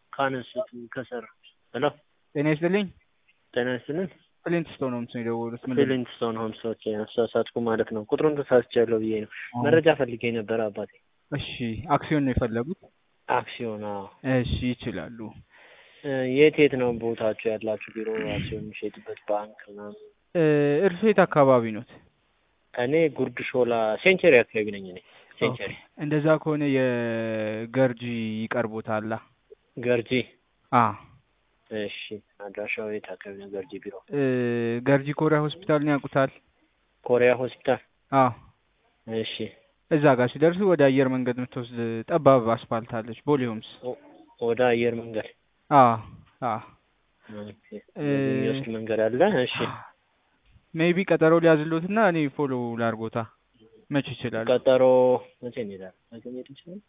ካነሱት ከሰር ሄሎ ጤና ይስጥልኝ። ጤና ይስጥልን። ፍሊንት ስቶን ሆምስ ነው የደወሉት። ምንድን ነው? ፊሊንግስቶን ሆምስ ኦኬ፣ አሳሳትኩ ማለት ነው። ቁጥሩን ተሳስቻለሁ ብዬ ነው። መረጃ ፈልጌ ነበር አባቴ። እሺ አክሲዮን ነው የፈለጉት? አክሲዮን አዎ። እሺ ይችላሉ። እ የት የት ነው ቦታችሁ ያላችሁ ቢሮ አክሲዮን የሚሸጥበት ባንክ ምናምን? እ እርሶ የት አካባቢ ኖት? እኔ ጉርድ ሾላ ሴንቸሪ አካባቢ ነኝ እኔ ሴንቸሪ እንደዛ ከሆነ የገርጂ ይቀርቦታላ። ገርጂ። አ እሺ አድራሻው የት አካባቢ ነው ገርጂ ቢሮ? እ ገርጂ ኮሪያ ሆስፒታልን ያውቁታል? ኮሪያ ሆስፒታል። አ እሺ እዛ ጋር ሲደርሱ ወደ አየር መንገድ የምትወስድ ጠባብ አስፋልት አለች። ቦሌ ሆምስ። ወደ አየር መንገድ አ አ ኦኬ፣ የሚወስድ መንገድ አለ። እሺ ሜይቢ ቀጠሮ ሊያዝሎትና እኔ ፎሎ ላርጎታ መች ይችላል? ቀጠሮ መቼ እንሄዳለን? ነገ መሄድ እንችላለን?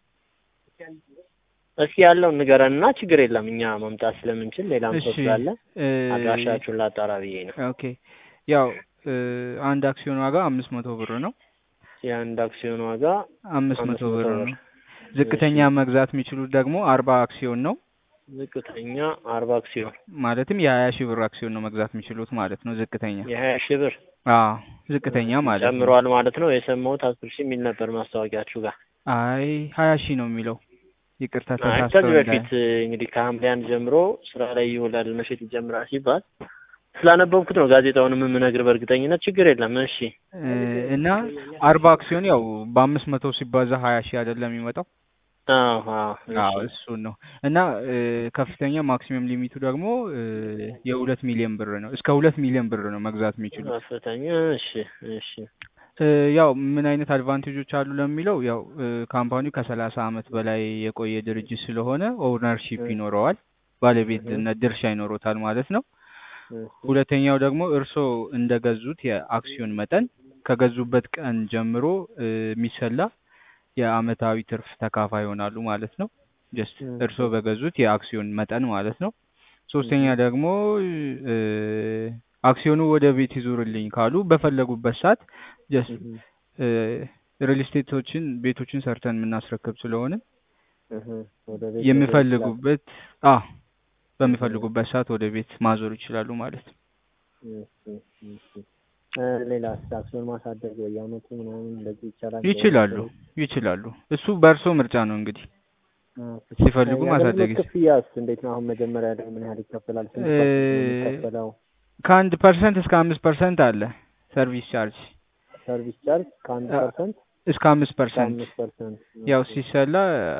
እስኪ ያለውን ንገረንና ችግር የለም እኛ መምጣት ስለምንችል ሌላም ሰው እሺ ስላለ እ አድራሻችሁን ላጣራ ብዬ ነው። ኦኬ ያው እ አንድ አክሲዮን ዋጋ አምስት መቶ ብር ነው። የአንድ አክሲዮን ዋጋ አምስት አምስት መቶ መቶ ብር ብር። ነው። ዝቅተኛ መግዛት የሚችሉት ደግሞ አርባ አክሲዮን ነው። ዝቅተኛ አርባ አክሲዮን ማለትም የሀያ ሺህ ብር አክሲዮን ነው መግዛት የሚችሉት ማለት ነው። ዝቅተኛ የሀያ ሺህ ብር አዎ ዝቅተኛ ማለት ነው። ጨምሯል ማለት ነው። የሰማሁት አስር ሺህ የሚል ነበር ማስታወቂያችሁ ጋር። አይ ሀያ ሺህ ነው የሚለው። ይቅርታ አይ ተሳስተው ከዚህ እንዳይ በፊት እንግዲህ ከሐምሌ አንድ ጀምሮ ስራ ላይ ይውላል መሸጥ ይጀምራል ሲባል ስላነበብኩት ነው ጋዜጣውንም የምነግር በእርግጠኝነት ችግር የለም። እሺ እ እና አርባ አክሲዮን ያው በአምስት መቶ ሲባዛ ሀያ ሺህ አይደለም የሚመጣው። አዎ አዎ አዎ እሺ እሱን ነው እና እ ከፍተኛ ማክሲመም ሊሚቱ ደግሞ እ የሁለት ሚሊዮን ብር ነው። እስከ ሁለት ሚሊዮን ብር ነው መግዛት የሚችሉት። ከፍተኛ እሺ እሺ እ ያው ምን አይነት አድቫንቴጆች አሉ ለሚለው ያው እ ካምፓኒው ከሰላሳ አመት በላይ የቆየ ድርጅት ስለሆነ ኦውነርሺፕ እ ይኖረዋል፣ ባለቤትነት ድርሻ ይኖሮታል ማለት ነው። እሺ ሁለተኛው ደግሞ እርስዎ እንደገዙት የአክሲዮን መጠን ከገዙበት ቀን ጀምሮ እ የሚሰላ የአመታዊ ትርፍ ተካፋይ ይሆናሉ ማለት ነው። ጀስት እሺ እርስዎ በገዙት የአክሲዮን መጠን ማለት ነው። ሶስተኛ እሺ ደግሞ እ አክሲዮኑ ወደ ቤት ይዙርልኝ ካሉ በፈለጉበት ሰዓት ጀስት እህ እ ሪል ስቴቶችን ቤቶችን ሰርተን የምናስረክብ ስለሆነ እህ ወደ ቤት መዞር ይችላል። የሚፈልጉበት አ እህ በሚፈልጉበት ሰዓት ወደ ቤት ማዞር ይችላሉ ማለት ነው። እሺ እሺ እ ሌላስ አክሲዮን ማሳደግ በየአመቱ ምናምን እንደዚህ ይቻላል? ይችላሉ በወሰኑት ይችላሉ። እሱ በእርሶ ምርጫ ነው እንግዲህ ኦኬ ሲፈልጉ ማሳደግ የአገልግሎት ይችላል። ክፍያስ እንዴት ነው? አሁን መጀመሪያ ላይ ምን ያህል ይከፈላል? ስንት እ ፐርሰንት ነው የሚከፈለው? ከአንድ ፐርሰንት እስከ አምስት ፐርሰንት አለ ሰርቪስ ቻርጅ ሰርቪስ ቻርጅ ከአንድ አ- ፐርሰንት እስከ አምስት እስከ ፐርሰንት አምስት ፐርሰንት ያው ኦኬ ሲሰላ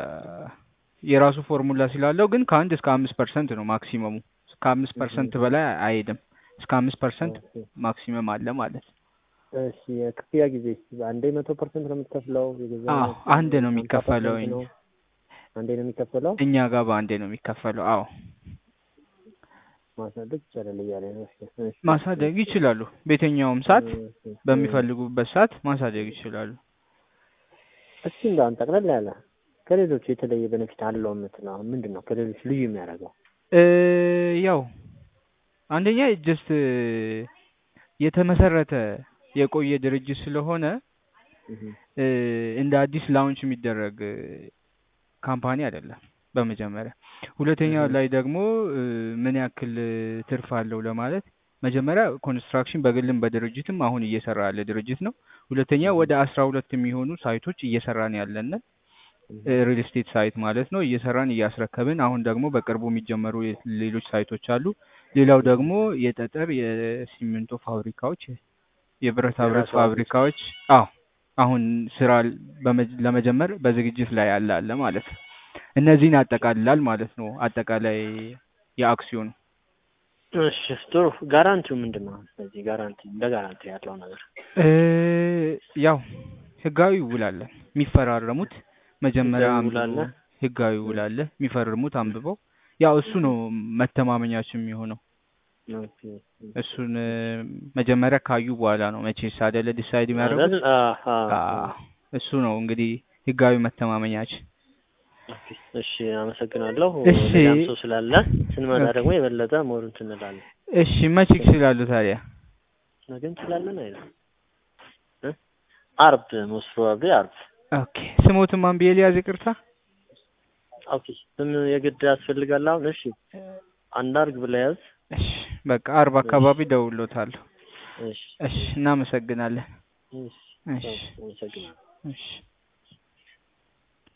የራሱ ፎርሙላ ስላለው ግን ከአንድ እስከ አምስት ፐርሰንት ነው ማክሲመሙ። እስከ አምስት እህ ፐርሰንት በላይ አይሄድም። እስከ አምስት ፐርሰንት ኦኬ ማክሲመም አለ ማለት ነው። እሺ የክፍያ ጊዜ አንዴ መቶ ፐርሰንት ነው የምትከፍለው? የገዛ አዎ አንድ ነው የሚከፈለው እኛ ነው አንዴ ነው የሚከፈለው? እኛ ጋር በአንዴ ነው የሚከፈለው። አዎ ማሳደግ ይቻላል እያለ ነው። እሺ እሺ ማሳደግ ይችላሉ። በየትኛውም ሰዓት እሺ እሺ በሚፈልጉበት ሰዓት ማሳደግ ይችላሉ። እስኪ እንደው አንተ ጠቅለል ያለ ከሌሎቹ የተለየ ቤኔፊት አለው የምትለው አሁን ምንድን ነው ከሌሎች ልዩ የሚያደርገው? እ ያው አንደኛ ጀስት የተመሰረተ የቆየ ድርጅት ስለሆነ እህ እ እንደ አዲስ ላውንች የሚደረግ ካምፓኒ አይደለም። በመጀመሪያ ሁለተኛ እህ ላይ ደግሞ እ ምን ያክል ትርፍ አለው ለማለት መጀመሪያ ኮንስትራክሽን በግልም በድርጅትም አሁን እየሰራ ያለ ድርጅት ነው። ሁለተኛ እህ ወደ አስራ ሁለት የሚሆኑ ሳይቶች እየሰራን ያለን እህ ሪል ስቴት ሳይት ማለት ነው። እየሰራን እያስረከብን አሁን ደግሞ በቅርቡ የሚጀመሩ የ- ሌሎች ሳይቶች አሉ። ሌላው እህ ደግሞ የጠጠር የሲሚንቶ ፋብሪካዎች፣ የብረታ ብረት የራሱ አዲስ ፋብሪካዎች አዎ አሁን ስራ በመ- ለመጀመር በዝግጅት ላይ ያለ አለ ማለት ነው። እነዚህን ያጠቃልላል ማለት ነው። አጠቃላይ የአክሲዮኑ እሺ ጥሩ። ጋራንቲው ምንድን ነው? ስለዚህ ጋራንቲ እንደ ጋራንቲ ያለው ነገር እ ያው ህጋዊ ውል አለ የሚፈራረሙት መጀመሪያ ህጋዊ ውል አንብበው አለ። ህጋዊ ውል አለ የሚፈርሙት አንብበው ያው እሱ ነው መተማመኛችን የሚሆነው። ኦኬ እሱን እ መጀመሪያ ካዩ በኋላ ነው መቼስ አይደለ ዲሳይድ አይደል? የሚያደርጉት። አሃ አዎ እሱ ነው እንግዲህ ህጋዊ መተማመኛችን። ኦኬ እሺ፣ አመሰግናለሁ። እሺ ሌላም ሰው ስላለ ስንመጣ ኦኬ ደግሞ የበለጠ ሞር እንትን እንላለን። እሺ መቼ ይችላሉ ታዲያ? ነገ እንችላለን አይደል? እ አርብ ሞስት ፕሮባብሊ አርብ። ኦኬ ስሞትን ማን ብዬ ሊያዝ ይቅርታ? ኦኬ ስም የግድ ያስፈልጋል አሁን እሺ አንድ አርግ ብለህ ያዝ እሺ በቃ አርባ አካባቢ ደውሎታለሁ። እሺ እሺ እናመሰግናለን። እሺ እሺ አመሰግናለሁ እሺ